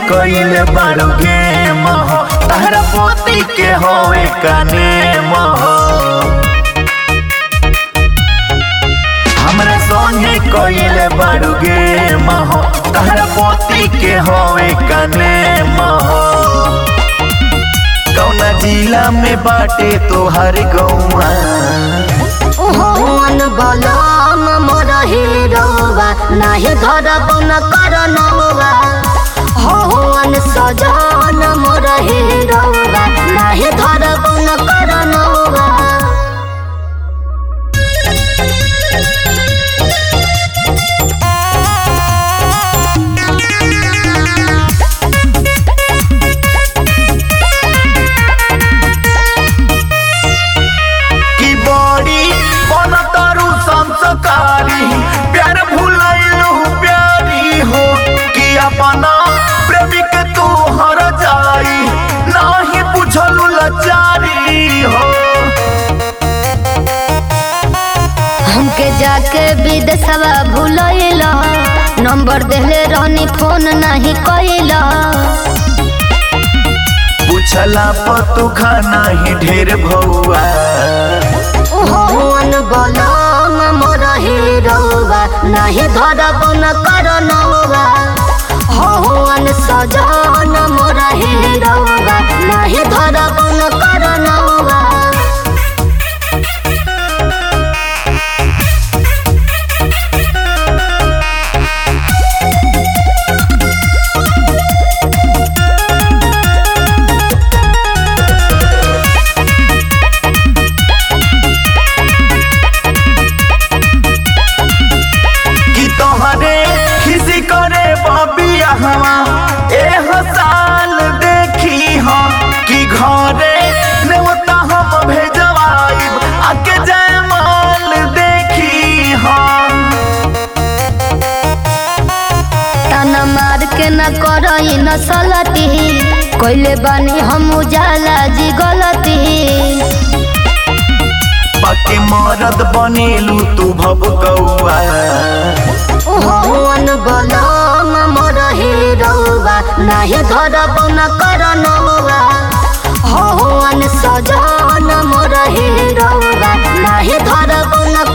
कइले बारू गे मह तहरा पोती के होवे कने मह हमरा संगे कइले बारू गे मह तहरा पोती के होवे कने मह कौना जिला में बाटे तोहर गौआ ओहन बलम मोर हिरौवा नाही धरब न करनौवा होहन सजन मोर हिरौवा नाही धरब न करनौवा की बड़ी बनतरु संस्कारी प्यार भुलैलु प्यारी हो कि अपना प्रेमी के तू हर जाई नाही बुझलु लाचारी हो हमके जाके विदेशवा भूलैला नंबर देले रहनी फोन नहीं कैला पूछला पतु खाना ही ढेर भौआ ओहन बलम मोर हिरौवा नाही धरब न करनौवा होहन सजन मोर हिरौवा नाही धरब न करनौवा कि तोहरे खिसी करे बबिया हवा एह साल देखी हो कि घरे नेवता हम भेजवाइब आके जयमाल देखी हो ताना मार के न करई न सलती कोइले बानी हम उजाला जी गलती पके मरद बनेलू तू भब कौआ ओहन बलम मोर हिरौवा नाही धरब न करनौवा होहन सजन मोर हिरौवा नाही धरब न